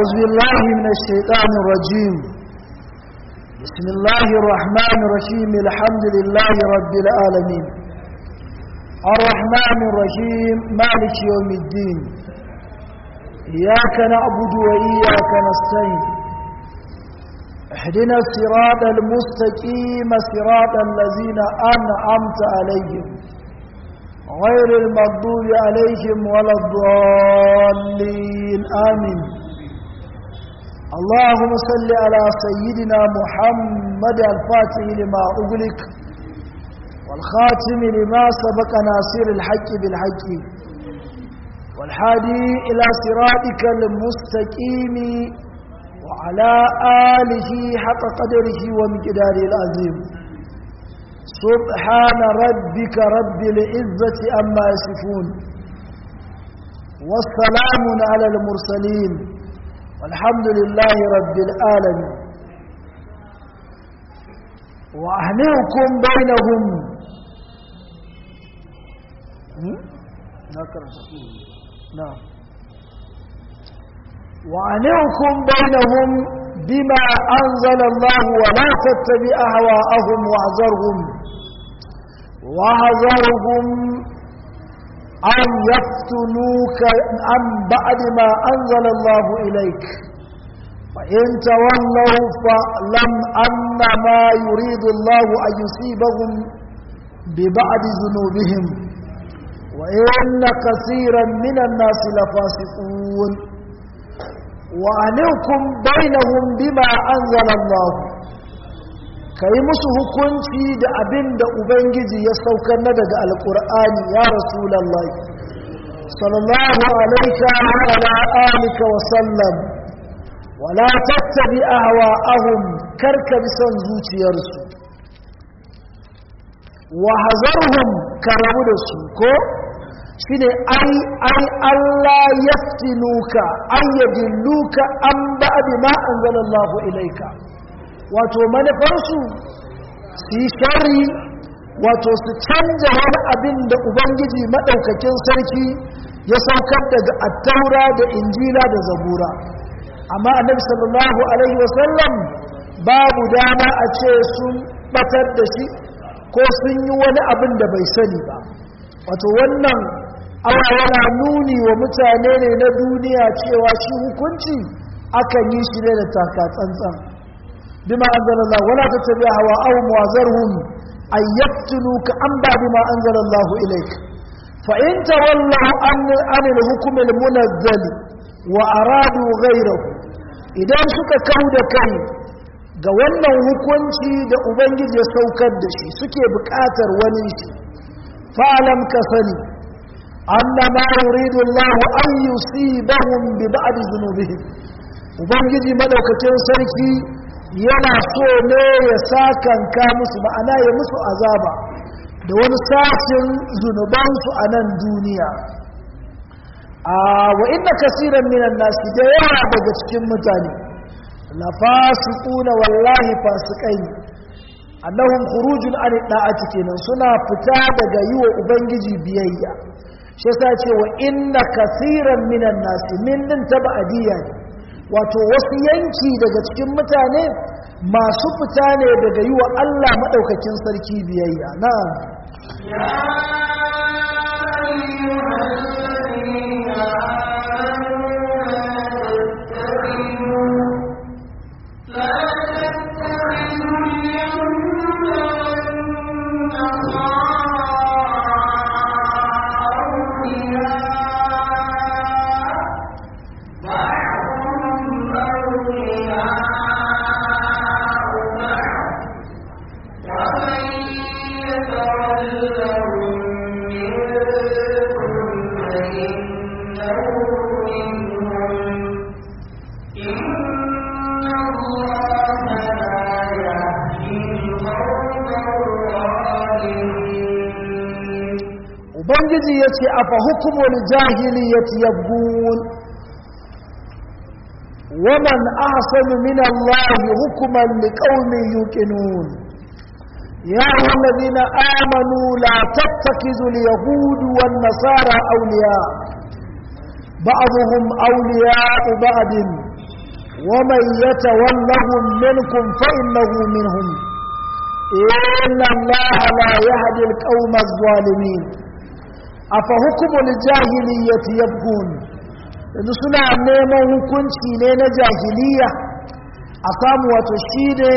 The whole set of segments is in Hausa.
أعوذ بالله من الشيطان الرجيم بسم الله الرحمن الرحيم الحمد لله رب العالمين الرحمن الرحيم مالك يوم الدين إياك نعبد وإياك نستعين اهدنا الصراط المستقيم صراط الذين أنعمت عليهم غير المغضوب عليهم ولا الضالين آمين اللهم صل على سيدنا محمد الفاتح لما أغلق والخاتم لما سبق ناصر الحق بالحق والحادي إلى صراطك المستقيم وعلى آله حق قدره ومقداره العظيم سبحان ربك رب العزة أما يصفون والسلام على المرسلين والحمد لله رب العالمين وأهنئكم بينهم نعم وأنعكم بينهم بما أنزل الله ولا تتبع أهواءهم واحذرهم واحذرهم أن يفتنوك عن بعد ما أنزل الله إليك فإن تولوا فاعلم أن ما يريد الله أن يصيبهم ببعض ذنوبهم وإن كثيرا من الناس لفاسقون وأنكم بينهم بما أنزل الله kai musu hukunci da abin da ubangiji ya saukar na daga alkur'ani ya rasulallah sallallahu alaika wa ala alika wa sallam wala tattabi ahwa'ahum karka bi son zuciyarsu wa hazarhum karamu da su ko shine ai ai Allah yaftinuka ay yadilluka an ba'di ma anzalallahu ilayka wato manufarsu su yi shari wato su canja wani abin da ubangiji maɗaukakin sarki ya saukar daga attaura da injila da zabura amma annabi sallallahu alaihi wasallam babu dama a ce sun batar da shi ko sun yi wani abin da bai sani ba wato wannan awa yana nuni wa mutane ne na duniya cewa shi hukunci akan yi shi ne da taka tsantsan بما أنزل الله ولا تتبع هواءهم وذرهم أن يفتنوك عن بعد ما أنزل الله إليك فإن تولوا عن, عن الحكم المنزل وأرادوا غيره إذا suka kau da kai ga wannan hukunci da ubangiji ya saukar da shi suke buƙatar wani shi fa'alam ka sani annama yuridu Allah an yusibahum bi ba'd dhunubihim ubangiji madaukakin sarki yana so ne ya sakanka musu ma'ana ya musu azaba da wani sashin zunubansu a nan duniya a wa inna kasiran minan nasi da yawa daga cikin mutane la fasiquna wallahi fasikai annahum khurujun an da'ati kenan suna fita daga yiwa ubangiji biyayya shi yasa ce wa inna kasiran minan nasi min din tabadiyya ne wato wasu yanki daga cikin mutane masu fita ne daga yi wa Allah maɗaukakin sarki biyayya na ubangiji ya ce a fa hukumul jahiliyyati yabgun waman ahsanu min Allah hukuman liqaumin yuqinun ya ayyuhallazina amanu la tattakizu al-yahud wan nasara awliya ba'dhum awliya ba'd ومن يتولهم منكم فإنه منهم إن الله لا يهدي القوم الظالمين أفحكم الجاهلية يبغون yanzu suna neman hukunci ne na jahiliya a samu wato shi ne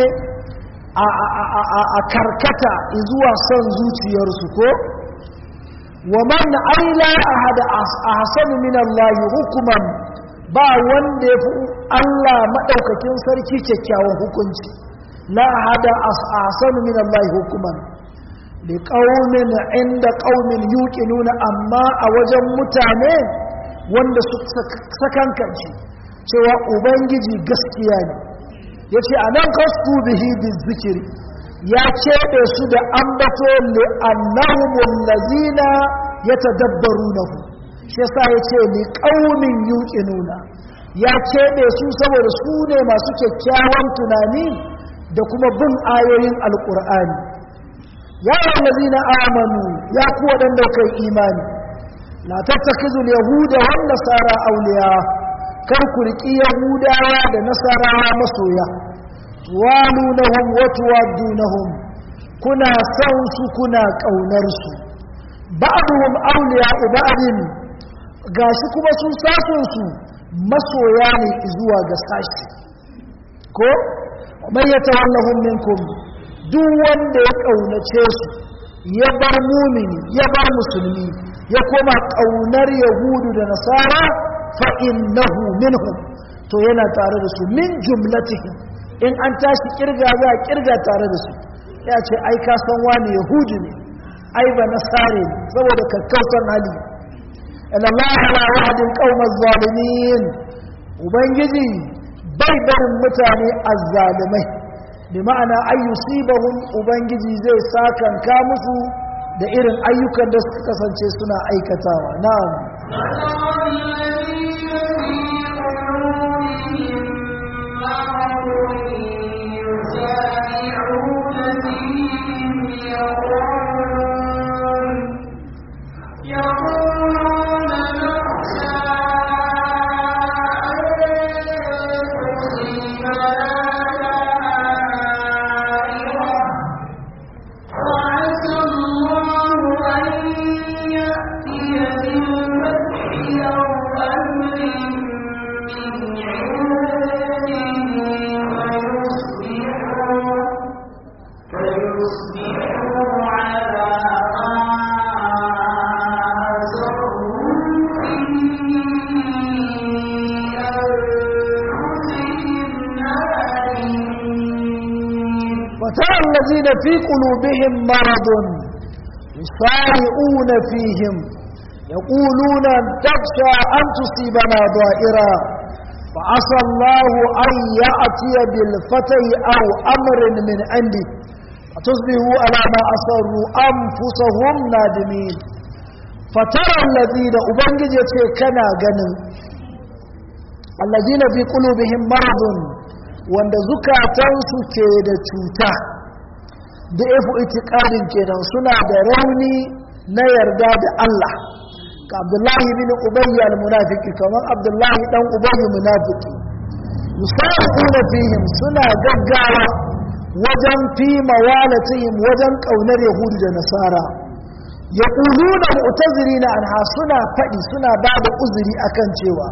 a karkata zuwa son zuciyarsu ko wa man aila ahada ahsanu min Allah hukuman ba wanda yafi Allah madaukakin sarki kyakkyawan hukunci la ahada ahsanu min Allah hukuman li qaumin inda qaumin yuqinuna amma a wajen mutane wanda su sakankanci cewa ubangiji gaskiya ne yace anan kastu bihi bizikri ya keɓe su da ambato li'annahum allazina yatadabbarunahu shi yasa yace li qaumin yuqinuna ya keɓe su saboda su ne masu kyakkyawan tunani da kuma bin ayoyin alqur'ani ya allazina amanu ya ku wadanda kai imani la tattakizu yahuda wan nasara awliya kar ku riki yahudawa da nasarawa masoya walunahum wa tuwaddunahum kuna san su kuna kaunar su ba'duhum awliya'u ba'din gashi kuma su sasun su masoya ne zuwa ga sashi ko man yatawallahum minkum duk wanda ya kaunace su ya bar mumini ya bar musulmi ya koma kaunar yahudu da nasara fa innahu minhum to yana tare da su min jumlatihim in an tashi kirga za a kirga tare da su ya ce ai ka san wani yahudu ne ai ba nasare ne saboda kakkautan hali Allah la wahdin qaumaz zalimin ubangiji bai barin mutane azzalimai bi ma'ana ayyusibahum ubangiji zai sakanka musu da irin ayyukan da suka kasance suna aikatawa na'am وترى الذين في قلوبهم مرض يسارعون فيهم يقولون تخشى أن تصيبنا ضائرة فعسى الله أن يأتي بالفتح أو أمر من عنده فتصبحوا على ما أصروا أنفسهم نادمين فترى الذين أبنجي كنا جنن الذين في قلوبهم مرض wanda zukatansu ke da cuta da ifu itikadin kenan suna da rauni na yarda da Allah ka Abdullahi bin Ubayy al-munafiki kamar Abdullahi dan Ubayy munafiki yusarifuna fihim suna gaggawa wajen fi mawalatihim wajen kaunar yahudu da nasara yaquluna mu'tazirina anha suna fadi suna bada uzuri akan cewa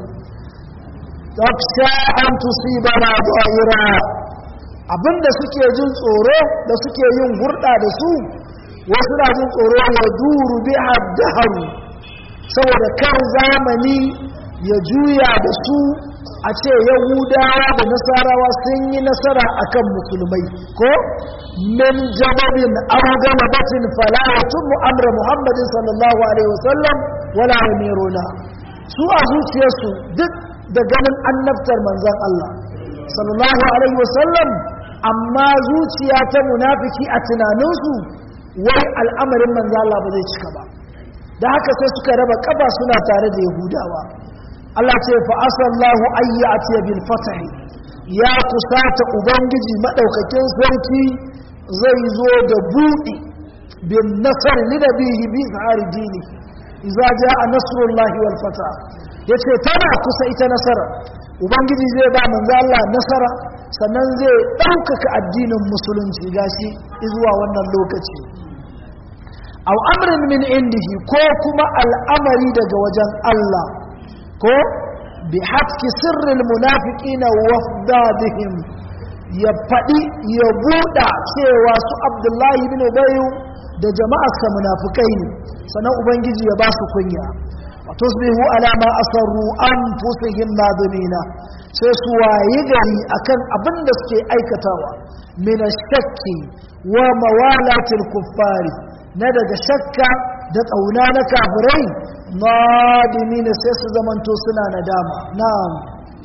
taksha an tusibana da'ira abinda suke jin tsoro da suke yin hurda da su wasu na jin tsoro ya duru bi haddaharu saboda kan zamani ya juya da su a ce yahudawa da nasarawa sun yi nasara akan musulmai ko min jababin aw gamabatin fala yatummu amra muhammadin sallallahu alaihi wasallam wala yamiruna su a zuciyarsu duk da ganin annabtar manzon Allah sallallahu alaihi wasallam amma zuciya ta munafiki a tunaninsu wai al'amarin manzon Allah ba zai cika ba da haka sai suka raba kaba suna tare da yahudawa Allah ce fa asallahu ayyati bil fatahi ya kusata ubangiji madaukakin sarki zai zo da buɗi bin nasar li nabihi bi zahari dini idza jaa nasrullahi wal fatah yace tana kusa ita nasara ubangiji zai ba manzo Allah nasara sannan zai ɗaukaka addinin musulunci gashi zuwa wannan lokaci aw amrin min indihi ko kuma al'amari daga wajen Allah ko bi hatki sirril munafiqina wafdadihim ya faɗi ya buɗa cewa su abdullahi bin ubayu da jama'arsa munafukai ne sannan ubangiji ya ba su kunya wa tusbihu ala ma asarru anfusihim nadimina sai su wayi gari akan abin da suke aikatawa min shakki wa mawalatil kuffari na daga shakka da tsauna na kafirai nadimina sai su zamanto suna nadama na'am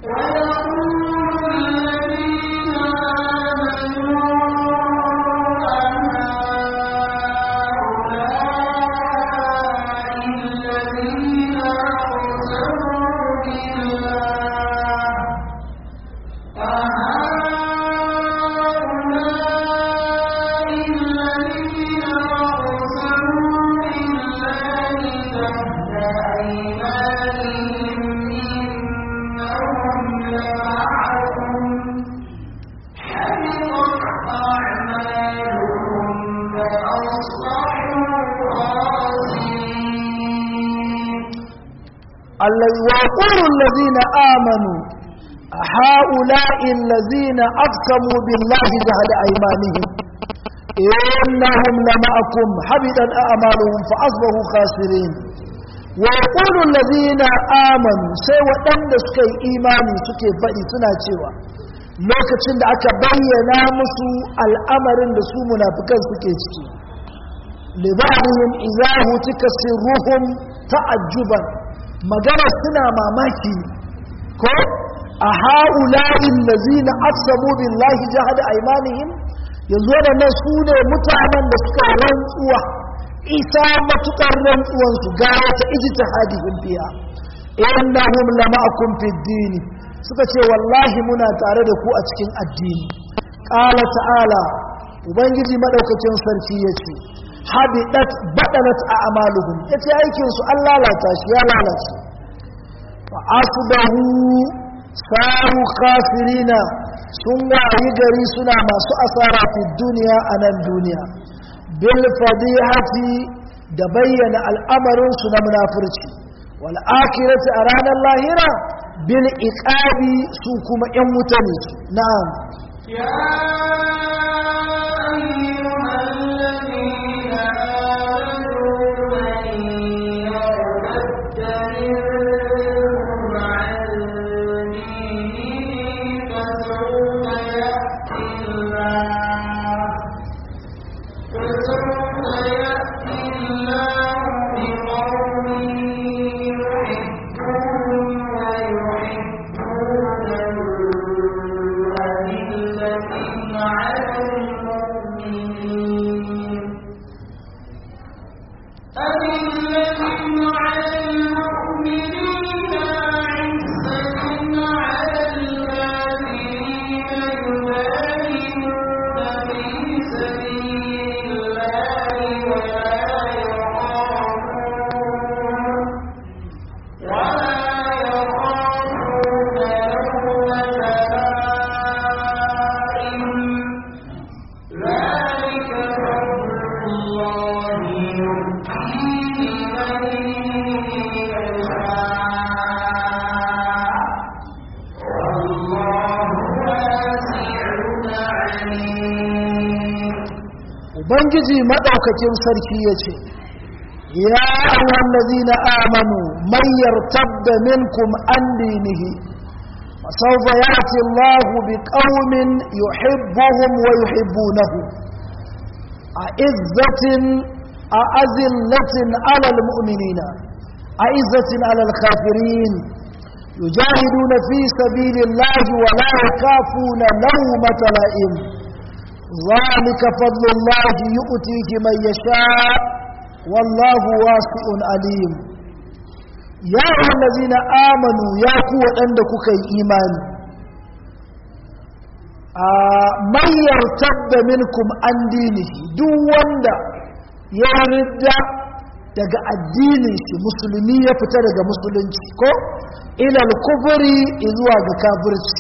ويقول الذين آمنوا هؤلاء الذين أقسموا بالله جهد أيمانهم إنهم لمعكم حبطت أعمالهم فأصبحوا خاسرين ويقول الذين آمنوا سوى أن سكي إيماني سكي فأي سنة شوى lokacin da aka bayyana musu al'amarin da su munafikan suke ciki libarihim idza hutika sirruhum ta'ajjuban magana suna mamaki ko a ha'ula'in lazina aqsamu billahi jahada aymanihim yanzu waɗannan su ne mutanen da suka rantsuwa isa matukar rantsuwansu ga wata ijtihadihim fiya innahum lama'akum fid din suka ce wallahi muna tare da ku a cikin addini qala ta'ala ubangiji madaukakin sarki yace habidat badalat a'maluhum yace aikin su an lalata shi ya lalace fa asbahu saru khasirina sun wayi gari suna masu asara fi duniya a nan duniya bil fadihati da bayyana al'amarin su na munafurci wal akhirati a ranar lahira bil iqabi su kuma yan wuta ne na'am ya ubangiji maɗaukakin sarki ya ce ya ayyuhan lazina amanu man yartabda minkum an dinihi fasawfa ya'ti Allahu biqaumin yuhibbuhum wa yuhibbunahu a'izzatin a'azillatin 'ala al-mu'minina a'izzatin 'ala al-kafirin يجاهدون في سبيل الله ولا يخافون لومة لائم ذلك فضل الله يؤتيه من يشاء والله واسع عليم يا أيها الذين آمنوا يا قوة عندك كي إيمان من يرتد منكم عن دينه دو وندا يرد daga addinin shi musulmi ya fita daga musulunci ko ilal kufuri zuwa ga kafirci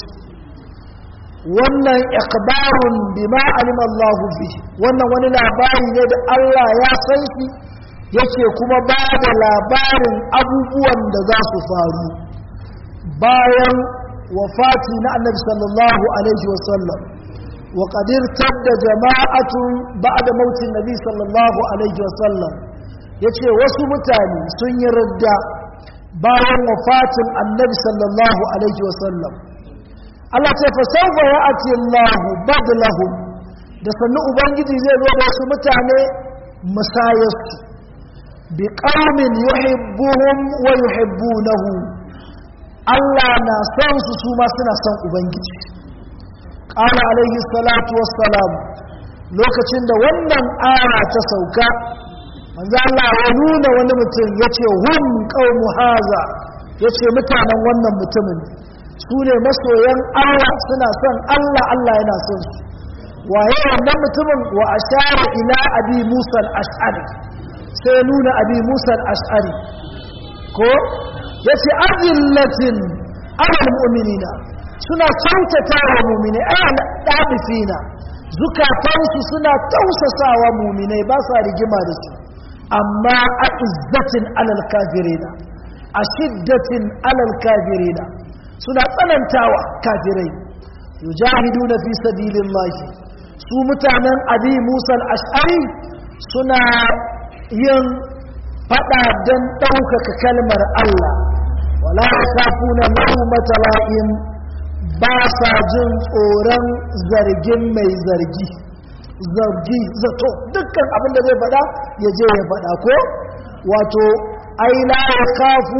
wannan ikbarun bima alima Allah bi wannan wani labari ne da Allah ya san shi yake kuma ba da labarin abubuwan da za su faru bayan wafati na annabi sallallahu alaihi wasallam wa qadir tadda jama'atun ba'da mautin nabi sallallahu alaihi wasallam yace wasu mutane sun yi radda bayan wafatin annabi sallallahu alaihi wasallam Allah ce fa sawfa ya'ti Allah badlahum da sannu ubangiji zai zo da wasu mutane musayarsu bi qaumin yuhibbuhum wa yuhibbunahu Allah na son su su ma suna son ubangiji qala alaihi salatu wassalam lokacin da wannan aya ta sauka manzo Allah ya nuna wani mutum yace hum qaumu haza yace mutanen wannan mutumin su ne masoyan Allah suna son Allah Allah yana son su waye wannan mutumin wa ashara ila abi Musa al-Ash'ari sai nuna abi Musa al-Ash'ari ko yace azillatin alal mu'minina suna kyautata wa mu'minai ayyana dabisina zukatansu suna tausasawa mu'minai ba sa rigima da su amma a izzatin alal kafirina a shiddatin alal kafirina suna tsanantawa kafirai yujahiduna fi sabilillahi su mutanen abi musa al-ash'ari suna yin fada don ɗaukaka kalmar Allah wala yakafuna lawmata la'im ba sa jin tsoron zargin mai zargi zargi zato dukkan abin da zai faɗa ya je ya faɗa ko wato ai la yakafu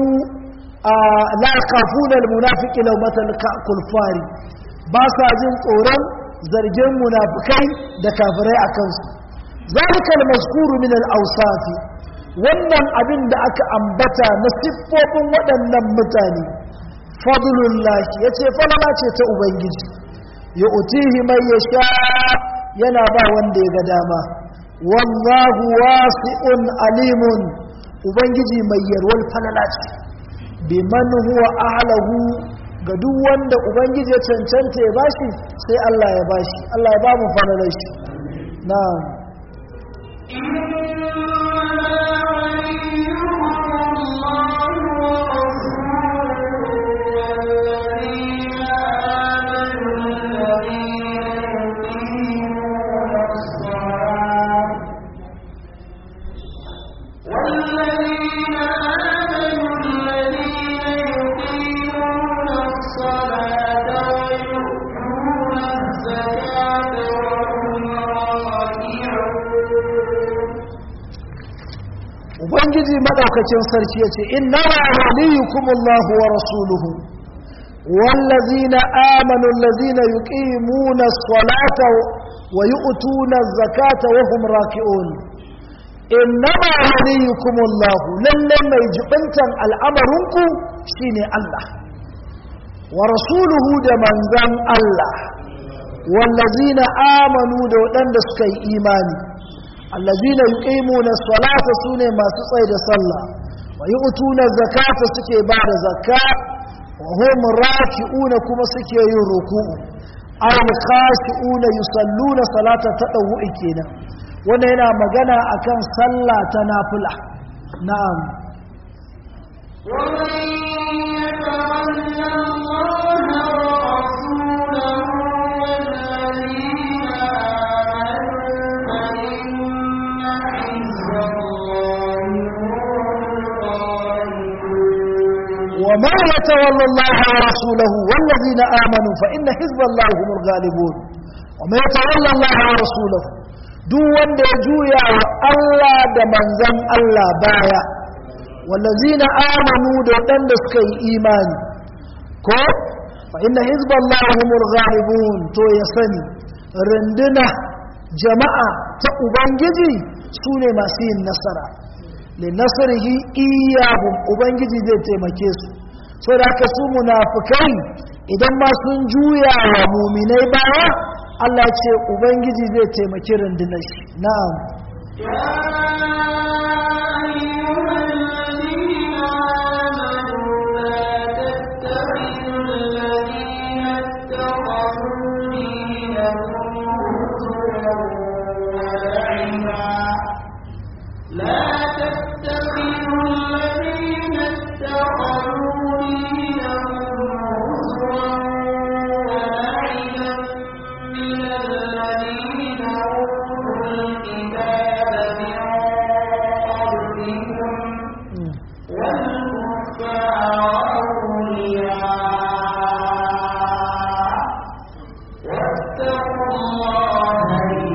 la yakafuna almunafiqi lawmatal kulfari ba sa jin tsoron zargin munafikai da kafirai akan su zalika almazkuru min al-awsafi wannan abin da aka ambata na siffofin waɗannan mutane fadlullahi yace falala ce ta ubangiji ya utihi mai yasha yana ba wanda ya ga dama wallahu wasi'un alimun ubangiji mai yarwar falala ce biman huwa ahlahu ga duk wanda ubangiji ya cancanta ya bashi sai Allah ya bashi Allah ya ba mu falalar shi na'am ubangiji madaukakin sarki yace inna waliyukumullahu wa rasuluhu wallazina amanu allazina yuqimuna as-salata wa yu'tuna az-zakata wa hum raki'un inna waliyukumullahu lallan mai jibintan al'amarinku shine Allah wa rasuluhu da manzan Allah wallazina amanu da waɗanda suka yi imani allazina yuqimuna as-salata sune masu tsaye da sallah wa yu'tuna zakata suke ba da zakka wa hum raki'una kuma suke yin ruku'u ay khashi'una yusalluna salata tadawwu'i kenan wannan yana magana akan sallah ta nafila na'am ومن يتول الله ورسوله والذين وما يتولى الله ورسوله والذين آمنوا فإن حزب الله هم الغالبون وما يتولى الله ورسوله duk wanda ya juya wa Allah da manzan Allah baya wallazina amanu da waɗanda suka yi imani ko fa inna hizballahi humul ghalibun to ya sani runduna jama'a ta ubangiji su ne masu yin nasara linasarihi iyahum ubangiji zai taimake su so da haka su munafikai idan ma sun juya wa muminai baya Allah ce ubangiji zai taimaki rundunar shi na'am يا أيها ولعبا لا تتخذوا الذين اتخذوا دينهم هزوا ولعبا من الذين أوتوا الكتاب من قبلكم والكفار أولياء واتقوا الله إن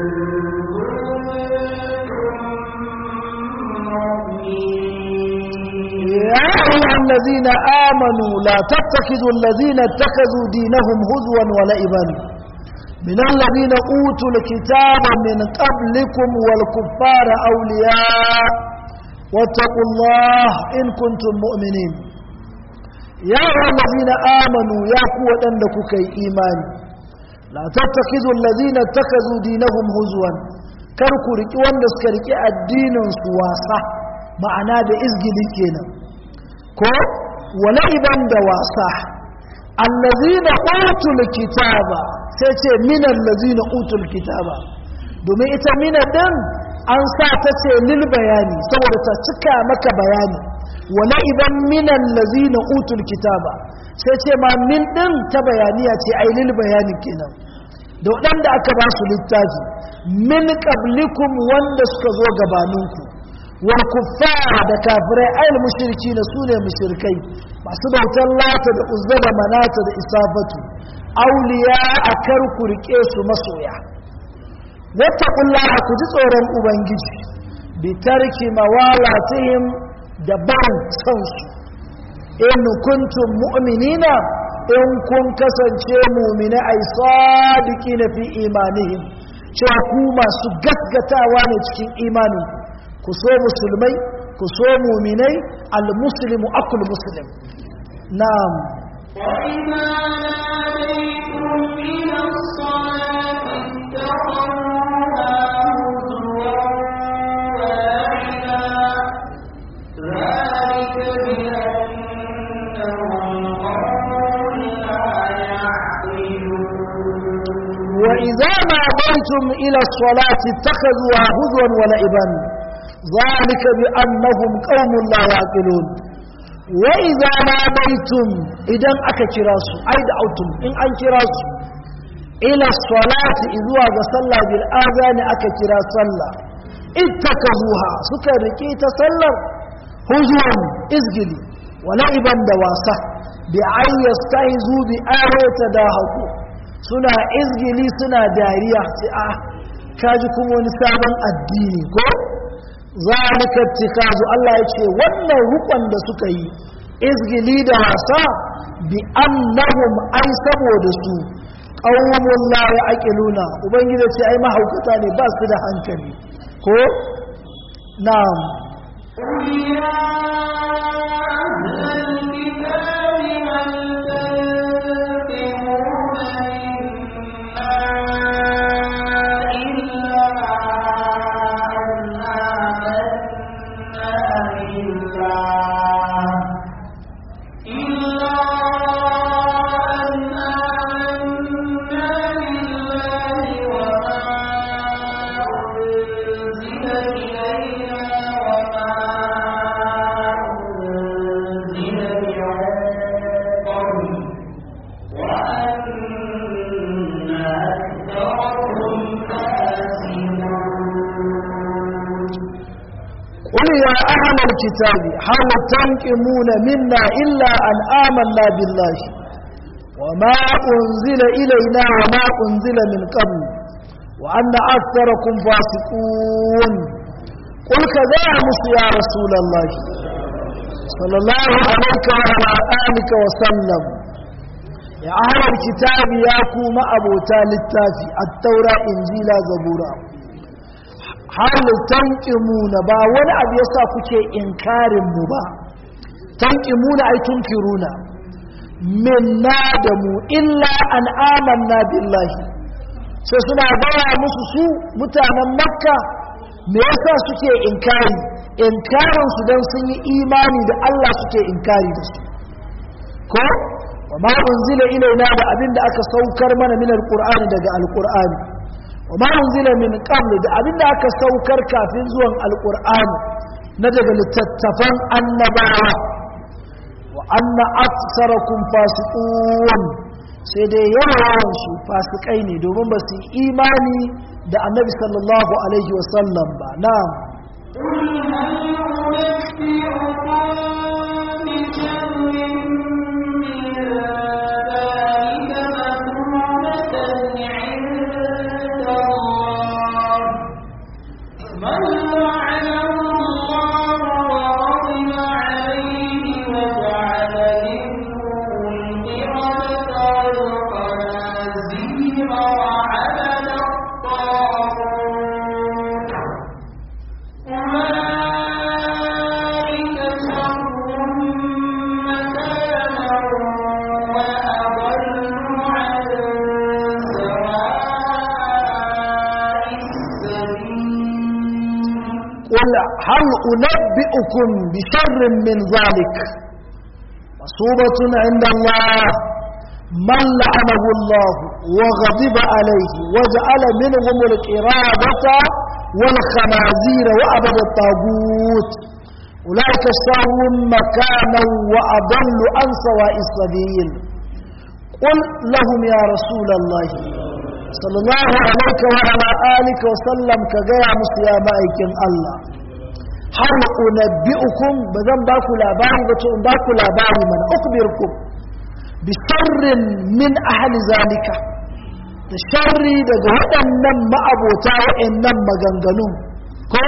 يا أيها الذين آمنوا لا تتخذوا الذين اتخذوا دينهم هزوا ولعبا من الذين أوتوا الكتاب من قبلكم والكفار أولياء واتقوا الله إن كنتم مؤمنين يا أيها الذين آمنوا يا قوة أنك إيمان لا تتخذوا الذين اتخذوا دينهم هزوا كركوا ركي واندس كركي الدين سواسة ma'ana da izgili kenan ko wala'iban da wasa allazina utul kitaba sai ce min allazina utul kitaba domin ita mina din an sa ta ce lil bayani saboda ta cika maka bayani wala'iban min allazina utul kitaba sai ce ma min din ta bayaniya ce ai lil bayani kenan da waɗanda aka ba su littafi min qablikum wanda suka zo gabaninku wal kuffara da kafirai ayil mushriki na sune mushrikai masu bautar lata da uzza da manata da isafatu auliya a kar ku rike su masoya wattaqullaha ku ji tsoron ubangiji bi tarki mawalatihim da ban san su in kuntum mu'minina in kun kasance mu'mina ay sadiqina fi imanihim cewa ku masu gaskatawa ne cikin imaninku ku so musulmai ku so muminai almuslimu akul muslim na'am وإذا ناديتم إلى الصلاة اتخذوها هزوا ولعبا ذلك بأنهم قوم لا يعقلون وإذا ناديتم إلى الصلاة اتخذوها هزوا ولعبا ذلك بأنهم قوم لا يعقلون وإذا ناديتم إذا أكتراسوا أي دعوتم إن أنكراسوا إلى الصلاة إذوا صلى بالآذان أكترا صلى اتخذوها سكر كيت صلى هزوا إزجلي ولعبا دواسة بأن يستهزوا بآية تداهقوا suna izgili suna dariya sai a kaji kuma wani sabon addini ko zalika tikazu Allah ya ce wannan rukun da suka yi izgili da wasa bi annahum ai saboda su qaumun la yaqiluna ubangiji ce ai mahaukata ne ba su da hankali ko na'am قل يا أهل الكتاب هل تنقمون منا إلا أن آمنا بالله إلا أن آمنا بالله وما أنزل إلينا وما أنزل من قبل وأن أكثرهم فاسقون قل يا أهل الكتاب هل تنقمون منا إلا أن آمنا بالله وما أنزل إلينا وما أنزل من قبل وأن أكثركم فاسقون قل كذا يا رسول الله صلى الله عليك وعلى آلك وسلم يا أهل الكتاب يا كوما أبو تال التافي التوراة إنجيلا زبورا hal tanqimuna ba wani abu yasa kuke inkarin mu ba tanqimuna ay tunkiruna minna da mu illa an amanna billahi sai suna gaya musu su mutanen makka me yasa suke inkari inkarin su dan sun yi imani da Allah suke inkari da su ko wa ma unzila ilaina da abin da aka saukar mana min alqur'ani daga alqur'ani wa ma unzila min qabl da abinda aka saukar kafin zuwan alqur'ani na daga littattafan annabawa wa anna aktsarakum fasiqun sai dai yawan su fasikai ne domin ba su imani da annabi sallallahu alaihi wasallam ba na'am قل هل أنبئكم بشر من ذلك مصوبة عند الله من لعنه الله وغضب عليه وجعل منهم القرابة والخنازير وأبد الطاغوت أولئك شر مكانا وأضل عن سواء السبيل قل لهم يا رسول الله صلى الله عليك وعلى آلك وسلم كجاء مسيا مائكين الله هل أنبئكم بذن باكو لاباري بتو باكو لاباري من أخبركم بشر من أهل ذلك الشر daga waɗannan ma'abota waɗannan maganganu ko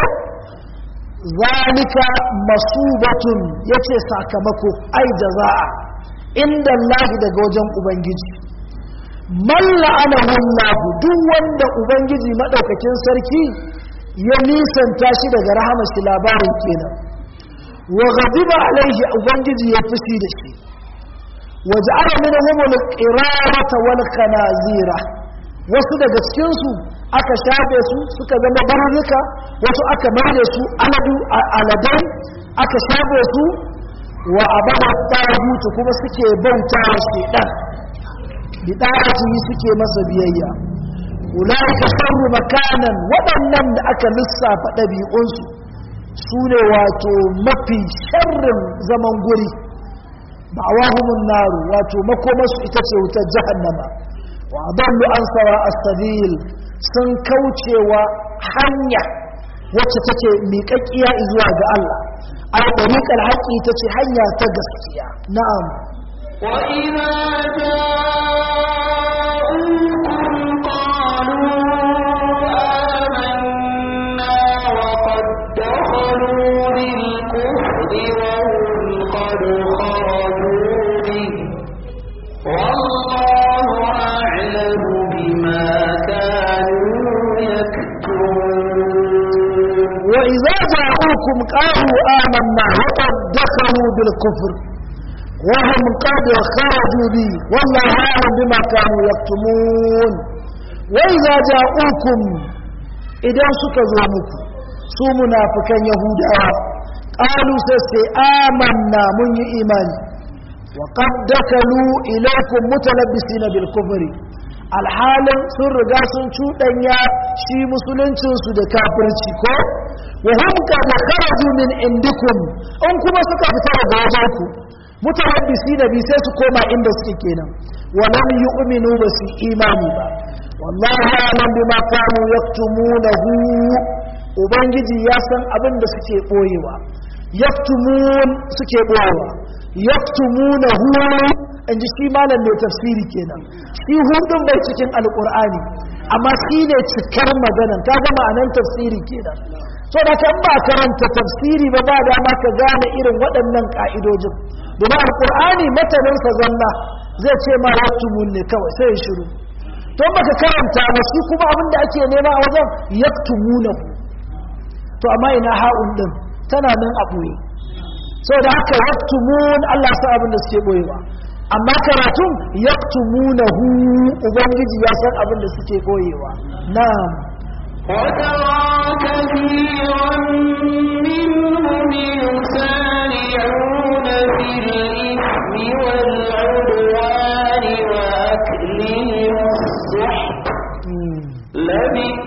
zalika masubatun yace sakamako ai jaza'a inda Allah daga wajen ubangiji man la'anahu Allah duk wanda ubangiji madaukakin sarki ya nisanta shi daga rahamar shi labarin kenan wa ghadiba alaihi ubangiji ya fushi da shi wa ja'ala minhum al-qirarata wal khanazira wasu daga cikin su aka shafe su suka zama barnuka wasu aka mare su aladu aladai aka shafe su wa abada tagutu kuma suke bauta wa shedan bida'atihi suke masa biyayya ulaika sharru makanan waɗannan da aka lissafa ɗabi'unsu su ne wato mafi sharrin zaman guri ba'awahumun naru wato makomarsu ita ce wutar jahannama wa adallu an sawa as-sabil sun kaucewa hanya wacce take miƙaƙƙiya zuwa ga Allah a ɗariƙar haƙƙi ta ce hanya ta gaskiya na'am وإذا جاءوكم قالوا آمنا وقد دخلوا بالكفر وهم قد خرجوا به والله أعلم بما كانوا يكتمون وإذا جاءوكم قالوا آمنا وقد دخلوا بالكفر وهم قد خرجوا به والله أعلم بما كانوا يكتمون وإذا جاءوكم إذا سكزومكم su munafikan yahudawa qalu sai amanna mun yi imani wa qad dakalu ilaykum mutalabbisina bil kufri alhalin sun riga sun cuɗanya shi musuluncin su da kafirci ko wa hum qad kharaju min indikum in kuma suka fita daga wajen ku mutalabbisina bi sai su koma inda suke kenan wa lam yu'minu ba su imani ba wallahi alam bima kanu yaktumunahu ubangiji ya san abin da suke ɓoyewa yaktumun suke ɓoyewa yaktumuna huwa in ji shi malam mai tafsiri kenan shi hudun bai cikin alƙur'ani amma shi ne cikar maganan ka ga ma'anan tafsiri kenan so da kan ba karanta tafsiri ba ba dama ka gane irin waɗannan ƙa'idojin domin alƙur'ani mataninsa zalla zai ce ma yaktumun ne kawai sai ya shiru to baka karanta ba shi kuma abin da ake nema a wajen yaktumunahu to amma ina ha'un din tana nan a ɓoye sau da haka yaktumun Allah sa abin da suke ɓoyewa amma karatun yaktumunahu ubangiji ya san abin da suke ɓoyewa na'am وترى كثيرا منهم يسارعون في الإثم والعدوان وأكلهم السحت Mm. لبئس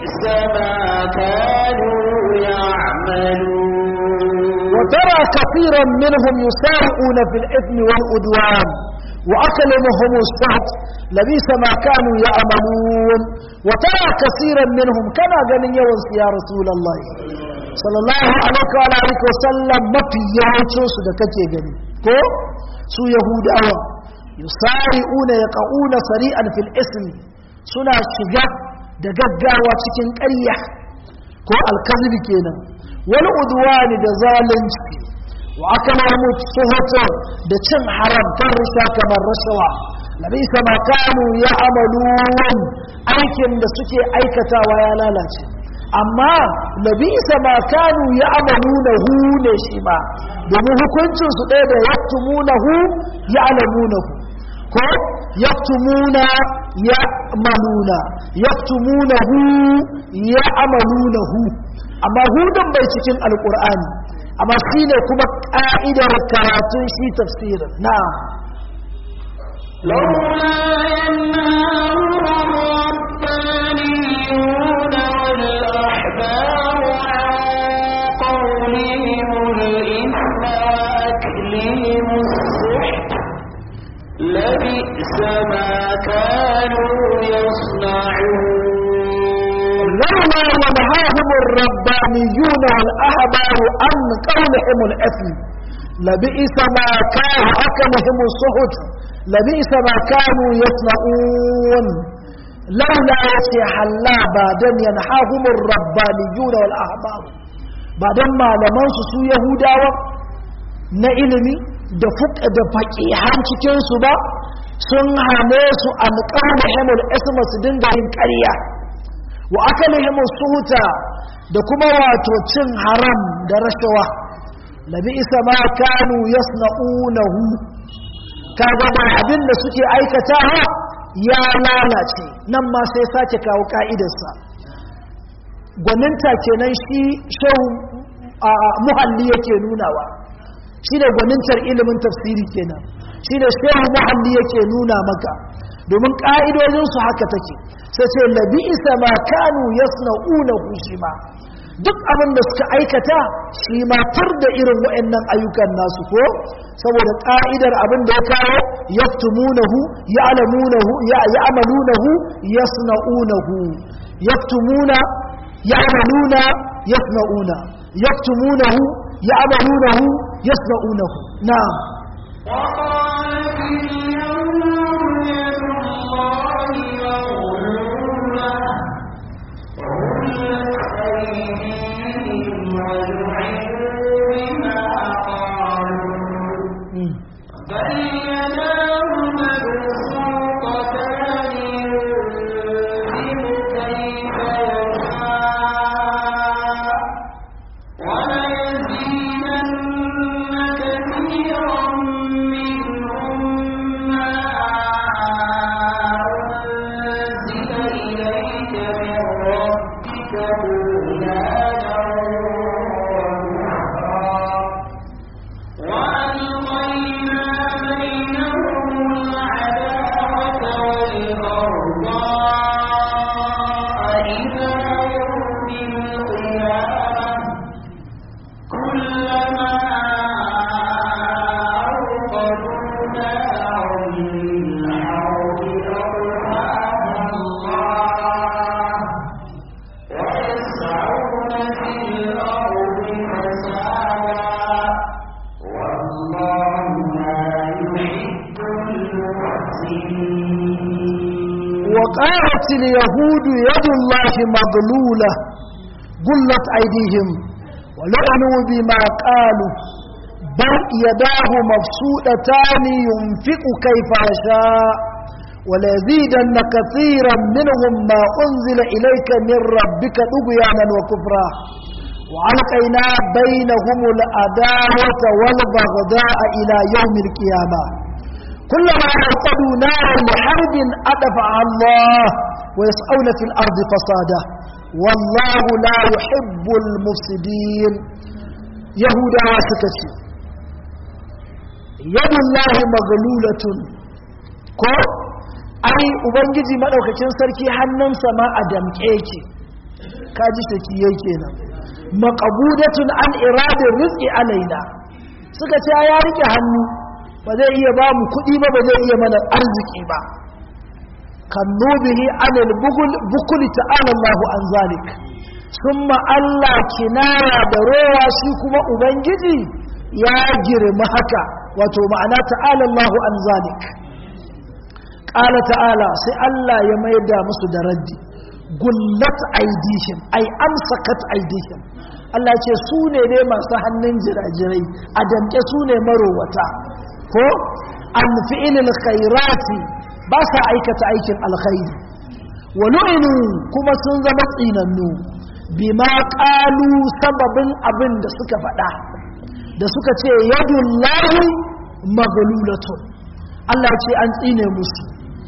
وترى كثيرا منهم يسارعون في الإثم والعدوان وأكلمهم السهت لبيس ما كانوا يعملون وترى كثيرا منهم كما قال يوم يا رسول الله صلى الله عليه وعلى آله وسلم ما في يوم سدكتي gani ko su yahudawa yusari'una yaqauna sari'an fil ism suna shiga da gaggawa cikin ƙarya ko alkazibi kenan wal udwani da zalunci wa akalamu suhata da cin haram kan risha kamar rashawa labisa ma kanu ya amalun aikin da suke aikatawa ya lalace amma labisa ma kanu ya amaluna hu ne shi ma domin hukuncin su ɗaya da yaktumunahu ya alamunahu ko yaktumuna ya maluna yaktumunahu ya amalunahu amma hudun bai cikin alkur'ani amma shi ne kuma ƙa'idar karatun shi tafsirin na لولا ينهاهم الربانيون والأحبار عن قولهم الإثم وأكلهم السحت لبئس ما كانوا يصنعون لولا ينهاهم الربانيون والأحبار عن قولهم الإثم لبئس ما كان أكلهم السحت لبئس ما كانوا يصنعون لولا يشي حلا بعدن ينهاهم الربانيون والأحبار بعدن ما لمن سو يهودا na ilimi da fuka da faƙihan cikinsu ba sun hane su alƙarnahimul isma su dinga yin ƙarya wa akalihimul suhuta da kuma wato cin haram da rashawa labi isa ma kanu yasna'unahu kaga ba abin da suke aikata ya lalace nan ma sai sake kawo ka'idarsa gwaninta kenan shi shehu a muhalli yake nunawa shi da gwanintar ilimin tafsiri kenan shi da shehu muhalli yake nuna maka domin ƙa'idojinsu haka take sai ce labi isa ma kanu yasna'unahu shi ma duk abin da suka aikata shi ma tar da irin wa'annan ayyukan nasu ko saboda ƙa'idar abin da ya kawo yaftumunahu ya'lamunahu ya'malunahu yasna'unahu yaftumuna ya'maluna yasna'una yaftumunahu ya'malunahu yasna'unahu na'am وقالت اليهود يد الله مغلولة غلت أيديهم ولعنوا بما قالوا بل يداه مبسوطتان ينفق كيف يشاء وليزيدن كثيرا منهم ما أنزل إليك من ربك طغيانا وكفرا وألقينا بينهم العداوة والبغضاء إلى يوم القيامة كلما أوقدوا نارا للحرب أطفأها الله ويسعون في الأرض فسادا والله لا يحب المحسنين وقالت اليهود يد الله مغلولة قلت أيديهم ولعنوا بما قالوا بل يداه مبسوطتان ينفق كيف يشاء وليزيدن كثيرا منهم ما أنزل إليك من ربك طغيانا وكفرا وألقينا بينهم العداوة والبغضاء إلى يوم القيامة كلما أوقدوا نارا لحرب أدفعها الله ويسعون في الأرض فسادا والله لا يحب المفسدين يهودا سكتي يد الله مغلولة ko ai ubangiji madaukakin sarki hannunsa ma a damke yake kaji saki yake nan maqbudatun an iradin rizqi alaina suka ce ya rike hannu ba zai iya ba mu kuɗi ba ba zai iya mana arziki ba kannu bihi anil bugul bukul ta'ala Allah an zalik summa Allah kinaya da rowa shi kuma ubangiji ya girma haka wato ma'ana ta'ala Allah an zalik qala ta'ala sai Allah ya maida musu da raddi gullat aidihim ay amsakat aidihim Allah ce su ne ne masu hannun jirajirai a damke su ne marowata ko an fi'ilil khairati ba sa aikata aikin alkhairi wa lu'inu kuma sun zama tsinannu bima qalu sababin abin da suka faɗa da suka ce yadullahi maglulatun Allah ce an tsine musu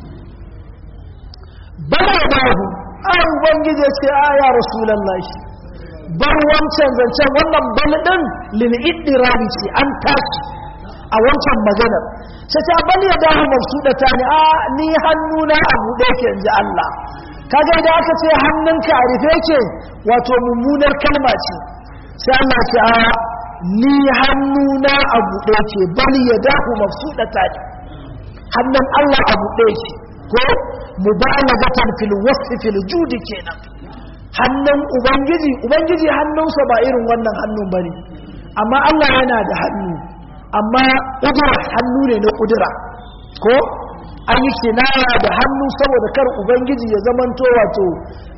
bara bahu ai ubangiji ya ce a ya rasulullahi bar wancan zancen wannan bal din lil iddirabi ce an tashi a wancan maganar sai ta bal ya dahu mafsudata ne a ni hannuna a buɗe ke inji Allah kaga idan aka ce hannunka a rufe ke wato mummunar kalma ce sai Allah ce a ni hannuna a buɗe ke bal ya dahu mafsudata ne hannun Allah a buɗe ke ko mubalagatan fil wasfi fil judi kenan hannun ubangiji ubangiji hannunsa ba irin wannan hannun bane amma Allah yana da hannu amma kudura hannu ne na kudura ko an yi kinaya da hannu saboda kar ubangiji ya zamanto wato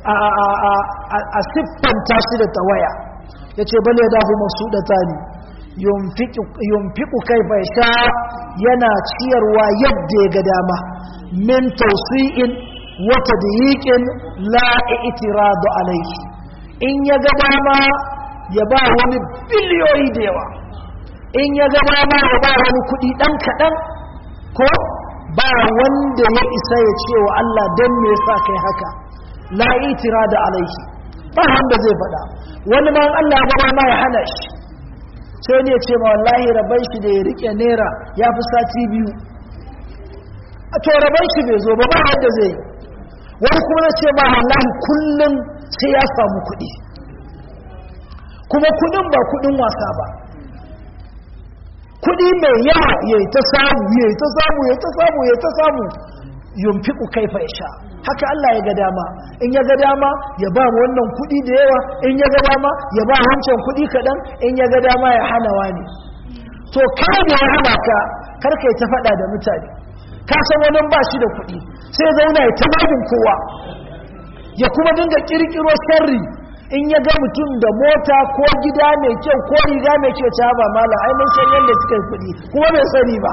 a siffanta shi da tawaya ya ce bale da hu masu ɗata ne yunfiku kai bai sha yana ciyarwa yadda ya ga dama min tausi'in wata da yiƙin la'itiradu alaihi in ya ga dama ya ba wani biliyoyi da yawa in ya ga dama ya ba wani kuɗi ɗan kaɗan ko ba wanda ya isa ya ce wa Allah don me yasa kai haka la'itiradu alaihi ba wanda zai faɗa wani ma Allah ya gaba ma ya hana shi sai ne ce ma wallahi rabai shi da ya rike naira ya fi sati biyu a to rabai shi bai zo ba ba yadda zai wani kuma na ce ma wallahi kullum sai ya samu kuɗi kuma kuɗin ba kuɗin wasa ba kuɗi mai yawa ya yi ta samu ya yi ta samu ya ta samu ya ta samu yumfiku kaifa ya sha haka Allah ya ga dama in ya ga dama ya ba wannan kuɗi da yawa in ya ga dama ya ba wancan kuɗi kaɗan in ya ga dama ya hana wani to kai da ya hana ka kar kai ta faɗa da mutane ka san wani ba shi da kuɗi sai zauna ya tababin kowa ya kuma dinga kirkiro sharri in ya ga mutum da mota ko gida mai kyau ko riga mai kyau ta ba mala ai mun san yadda suka yi kuɗi kuma bai sani ba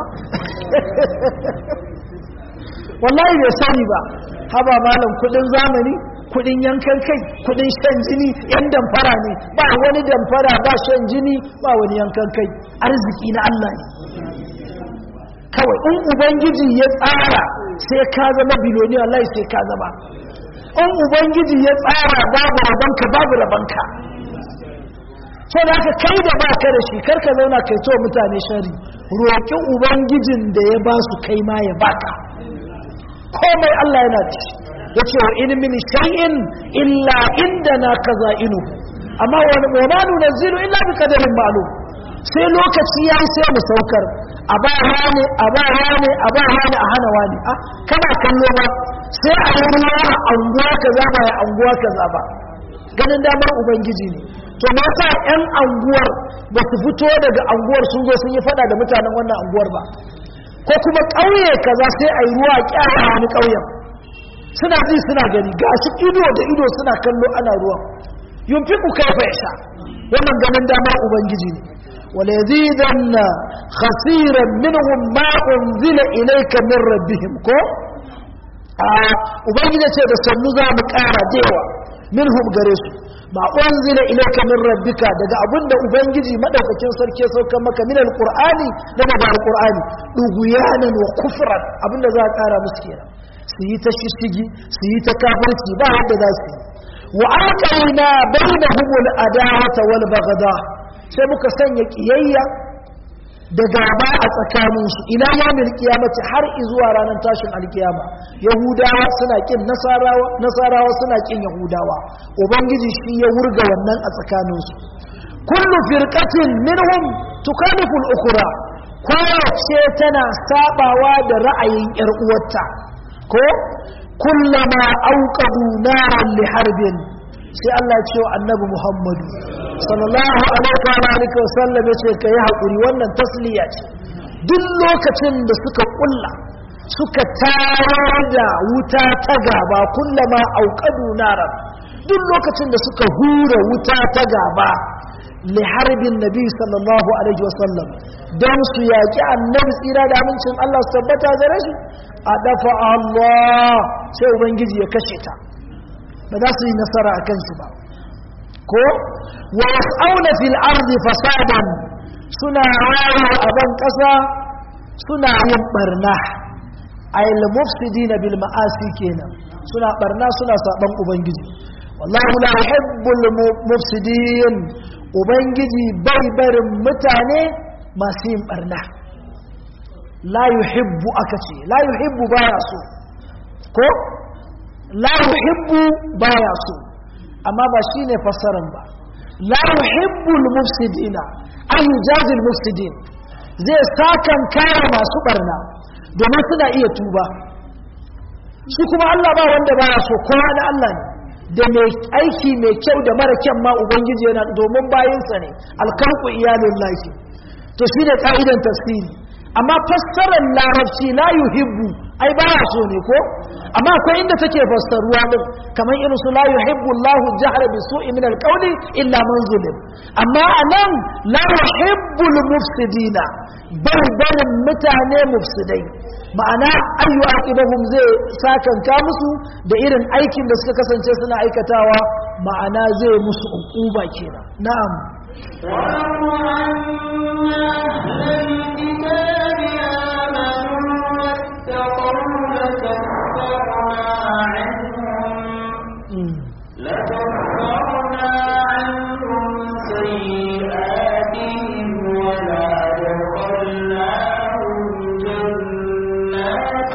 wallahi bai sani ba haba malam kudin zamani kudin yankan kai kudin shan jini yan damfara ne ba wani damfara ba shan jini ba wani yankan kai arziki na Allah ne kawai in ubangiji ya tsara sai ka zama biloniya wallahi sai ka zama in ubangiji ya tsara babu rabanka babu rabanka so da haka kai da ba ka da shi karka zauna kai to mutane shari roƙi ubangijin da ya ba su kai ma ya baka komai Allah yana ci ya ce wa in min shay'in illa indana kaza'inu amma wani ma nunazzilu illa bi qadarin ma'lum sai lokaci yayi sai mu saukar a ba hane a ba hane a ba hane a hana wani ah kana kallo ba sai a yi ruwa a anguwa kaza ba ya anguwa kaza ba ganin damar ubangiji ne to me yasa yan anguwar ba su fito daga anguwar sun zo sun yi fada da mutanen wannan anguwar ba ko kuma ƙauye kaza sai a yi ruwa kyara a wani ƙauyen suna ji suna gani ga shi ido da ido suna kallo ana ruwa yunfi ku kai fa sha wannan ganin dama ubangiji ne wala yazidanna khasiran minhum ma unzila ilayka min rabbihim ko a ubangiji ce da sannu za mu ƙara dewa minhum gare su ma unzila ilayka min rabbika daga abinda ubangiji madaukakin sarki ya sauka maka min alqur'ani da daga alqur'ani duguyanan wa kufran abinda za a kara musu kenan su yi ta shishigi su yi ta kafirci ba yadda za su yi wa aqaina bainahum al-adawata wal baghda sai muka sanya kiyayya da gaba a tsakaninsu ila yamil kiyamati har zuwa ranar tashin alkiyama yahudawa suna kin nasarawa nasarawa suna kin yahudawa ubangiji shi ya wurga wannan a tsakaninsu kullu firqatin minhum tukalifu al-ukhra kowace tana sabawa da ra'ayin yar uwarta ko kullama auqadu naran li harbin sai Allah ya ce wa annabi Muhammadu sallallahu alaihi wa sallam ya ce kai hakuri wannan tasliya ce duk lokacin da suka kulla suka tayar da wuta ta gaba kullama auqadu naran duk lokacin da suka hura wuta ta gaba li harbin nabi sallallahu alaihi wa sallam dan su yaki annabi tsira da amincin Allah su tabbata gare shi a dafa Allah sai ubangiji ya kashe ta ba za su yi nasara a kansu ba ko wa yas'auna fil ardi fasadan suna rawa a ban kasa suna yin barna ayil mufsidina bil ma'asi kenan suna barna suna saban ubangiji wallahu la yuhibbul mufsidin ubangiji bai barin mutane masu yin barna la yuhibbu aka ce la yuhibbu baya so ko la yuhibbu baya so amma ba shine fassaran ba la yuhibbu al-mufsidina ay yujazi al-mufsidin zai sakan kare masu barna domin suna iya tuba shi kuma Allah ba wanda baya so kowa da Allah ne da mai aiki mai kyau da mara kyan ma ubangiji yana domin bayinsa ne alkalku iyalin lafi to shi ne ka'idan tafsiri amma fassarar larabci la yuhibbu ai baya so ne ko amma akwai inda take fassaruwa din kamar irin su la yuhibbu Allahu jahra bi su'i min alqawli illa man zulim amma anan la yuhibbu al-mufsidina bar barin mutane mufsidai ma'ana ayyu aqibahum zai sakanka musu da irin aikin da suka kasance suna aikatawa ma'ana zai musu uquba kenan na'am ولو أن أهل الكتاب آمنوا واتقوا لكفرنا عنهم لكفرنا عنهم سيئاتهم ولأدخلناهم جنات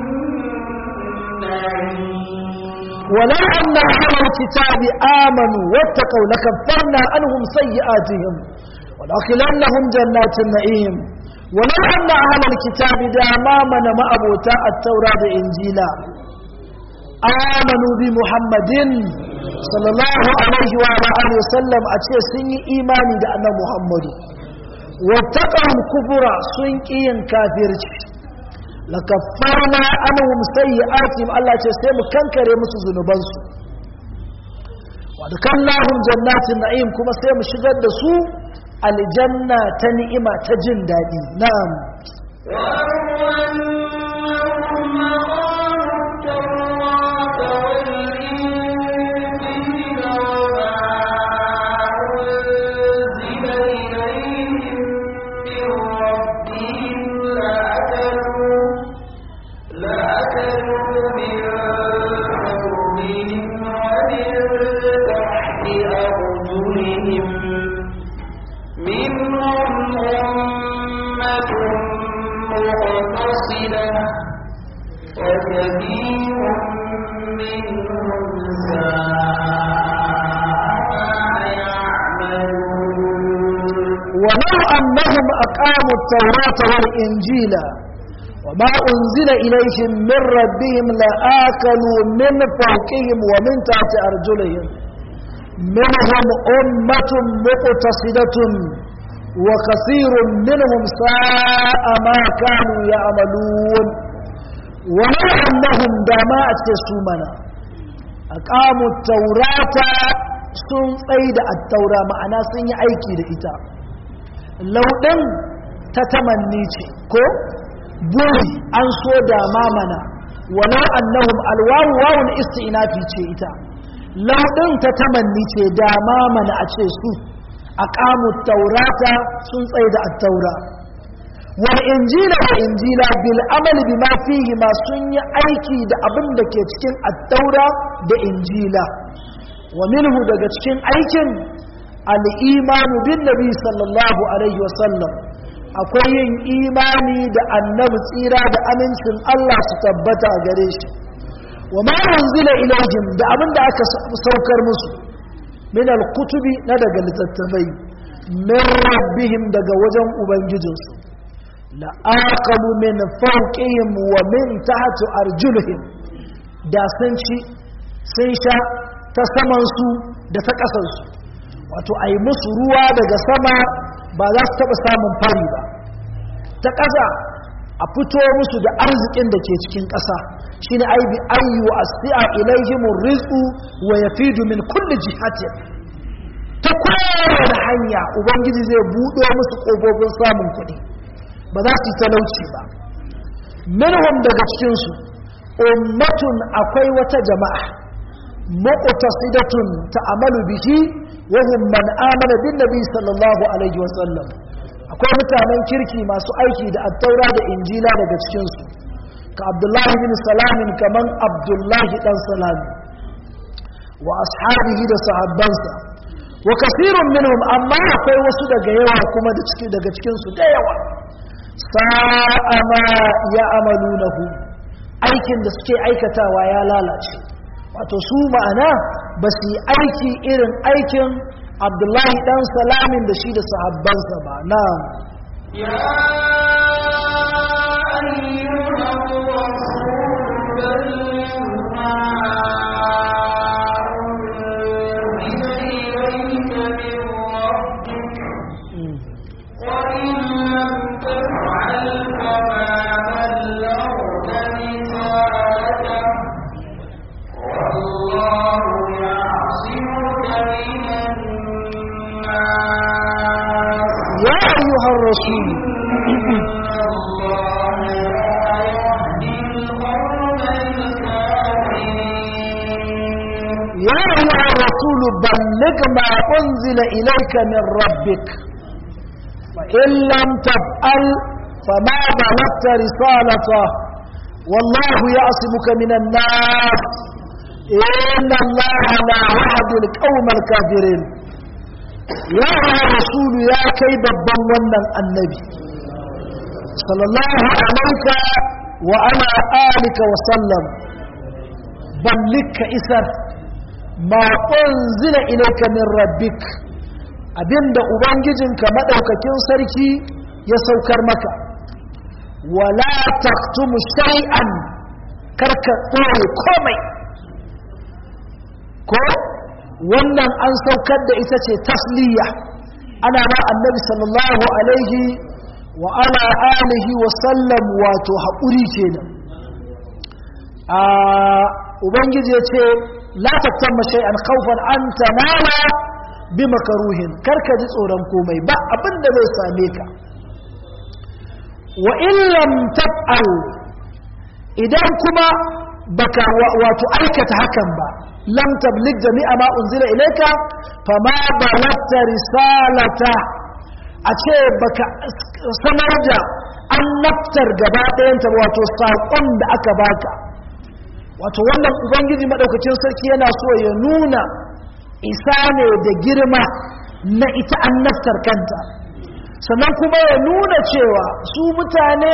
النعيم ولو أن أهل الكتاب آمنوا واتقوا لكفرنا عنهم سيئاتهم ولأخلنهم جنات النعيم ولو أن أهل الكتاب دامامنا ما أبوتا التوراة إنجيلا آمنوا بمحمد صلى الله عليه وعلى آله وسلم أتي سني إيماني دا أن محمد واتقوا الكفر سنكين كافرش lakaffarna anhum sayyi'atihim Allah ce sai mu kankare musu zunubansu wa dakallahum jannatin na'im kuma sai mu shigar da su aljanna ta ni'ima ta jin dadi na'am منهم أمة مقتصدة وكثير منهم ساء ما يعملون ولو أنهم أقاموا التوراة والإنجيل وما أنزل إليهم من ربهم لآكلوا من فوقهم ومن تحت أرجلهم منهم أمة مقتصدة وكثير منهم ساء ما كانوا يعملون ولو أنهم دماء سومنا أقاموا التوراة sun tsaida a taura ma'ana sun yi aiki da ita lauɗin ta tamanni ce ko buri an so da mamana walau annahum alwawu wawun isti'nafi ce ita lauɗin ta tamanni ce da mamana a ce su aqamu taurata sun tsaida at-taura wal injila wa injila bil amal bima fihi ma sun yi aiki da abin da ke cikin at-taura da injila wa minhu daga cikin aikin al-imanu bin nabi sallallahu alaihi wasallam akwai yin imani da annabi tsira da amincin Allah su tabbata a gare shi wa ma unzila ilayhim da abin da aka saukar musu min al-kutubi na daga littattafai min rabbihim daga wajen ubangijinsu la aqamu min fawqihim wa min tahti arjulihim da sun ci sun sha ta saman su da ta ƙasar su wato ai musu ruwa daga sama ba za su taɓa samun fari ba ta ƙasa a fito musu da arzikin da ke cikin ƙasa shi ne aibi ayyu a si'a ilaihimun rizku wa ya fidu min kulli jihatin ta kowane hanya ubangiji zai buɗe musu ƙofofin samun kuɗi ba za su yi talauci ba minhum daga cikinsu ummatun akwai wata jama'a muqtasidatun ta'amalu bihi wa hum man amana bin nabi sallallahu alaihi wa sallam akwai mutanen kirki masu aiki da attaura da injila daga cikinsu ka abdullahi bin salamin kaman abdullahi dan salami wa ashabihi da sahabbansa wa kasirun minhum amma akwai wasu daga yawa kuma da ciki daga cikinsu da yawa sa'a ma ya amalunahu aikin da suke aikatawa ya lalace wato su ma'ana ba su yi aiki irin aikin abdullahi dan salamin da shi da sahabbansa ba na يا أيها الرسول بلغ ما أنزل إليك من ربك وإن لم تفعل فما بلغت رسالته والله يعصمك من الناس ya ayyuhar rasul إن الله لا يهدي القوم الكافرين ya ayyuhar rasul balligh ma unzila ilayka min rabbik fa in lam taf'al fama balaghta risalata wallahu ya'simuka minan nas inna allaha la yahdi al-qawma al-kafirin ya ayyuhar rasul ya kai babban wannan annabi sallallahu alaika wa ala alika wa sallam ballika isar ma unzila ilayka min rabbik abinda ubangijinka madaukakin sarki ya saukar maka wala taktumu shay'an karka tsore komai ko wannan an saukar da ita ce tasliya ana ma annabi sallallahu alaihi wa ala alihi wa sallam wato haƙuri kenan a ubangiji ya ce la tattamma shay'an khawfan an tanala bi makaruhin karka ji tsoron komai ba abin da zai same ka wa in lam taf'al idan kuma baka wato aikata hakan ba lam tablig jami'a ma unzila ilayka fama balagta risalata a ce baka sanar da annabtar gaba ɗayanta wato saƙon da aka baka wato wannan ubangiji maɗaukacin sarki yana so ya nuna isa ne da girma na ita annabtar kanta sannan kuma ya nuna cewa su mutane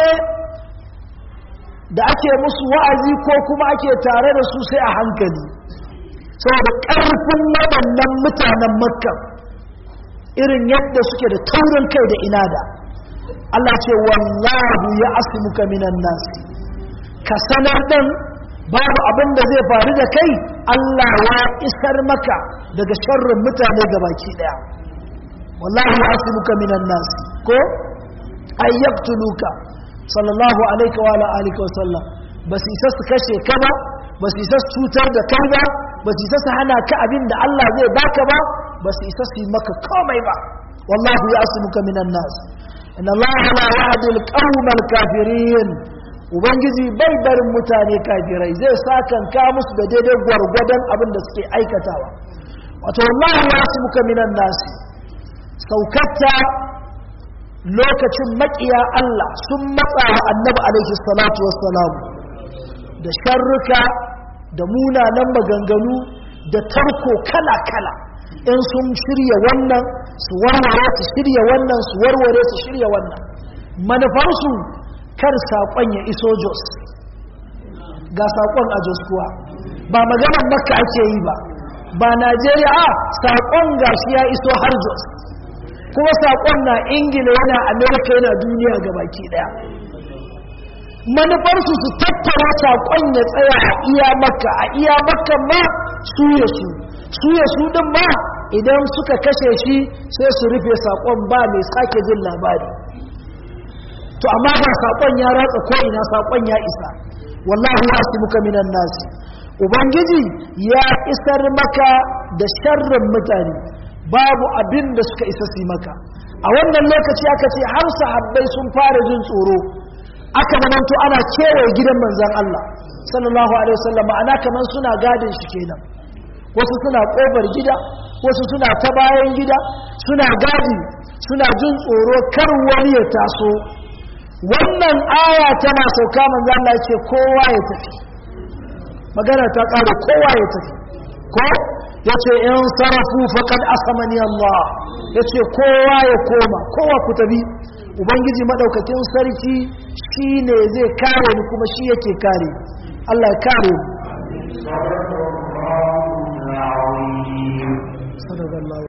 da ake musu wa'azi ko kuma ake tare da su sai a hankali saboda ƙarfin waɗannan mutanen makka irin yadda suke da taurin kai da inada Allah ce wallahu ya asimuka minan nasi ka sanar ɗan babu abin da zai faru da kai Allah ya isar maka daga sharrin mutane gabaki ɗaya wallahu ya asimuka minan nasi ko ayyabtuluka sallallahu alaihi wa alihi wa sallam ba su isa su kashe ka ba ba su isa su cutar da kai ba ba su isa su hana ka abin da Allah zai baka ba ba su isa su yi maka komai ba wallahu ya asimuka minan nas inna Allah la yahdi al-qawma al-kafirin ubangiji bai barin mutane kafirai zai sakan ka musu da daidai gwargwadon abin da suke aikatawa wato wallahu ya asimuka minan nas saukatta lokacin makiya Allah sun matsa wa annabi alaihi salatu wassalam da sharruka da munanan maganganu da tarko kala-kala in sun shirya wannan su warware su shirya wannan su warware su shirya wannan manufarsu kar saƙon ya iso jos ga saƙon a jos kuwa ba maganar makka ake yi ba ba najeriya a saƙon gashi ya iso har jos kuma saƙon na ingila yana amerika yana duniya ga baki ɗaya manufarsu su tattara saƙon ya tsaya a iya makka a iya makka ma su ya su su ya su ɗin ma idan suka kashe shi sai su rufe saƙon ba mai sake jin labari to amma ba saƙon ya ratsa ko'ina saƙon ya isa wallahu ya su muka minan nasi ubangiji ya isar maka da sharrin mutane babu abin da suka isa su maka a wannan lokaci aka ce har sahabbai sun fara jin tsoro aka mananto ana kewaye gidan manzan Allah sallallahu alaihi wasallam ana kaman suna gadin shi kenan wasu suna kofar gida wasu suna ta bayan gida suna gadi suna jin tsoro kar wani ya taso wannan aya tana sauka manzo Allah ya ce kowa ya tafi magana ta ƙara kowa ya tafi ko ya ce in sarafu faqad asamani Allah ya ce kowa ya koma kowa ku tafi ubangiji madaukakin sarki shine zai kare ni kuma shi yake kare Allah ya kare mu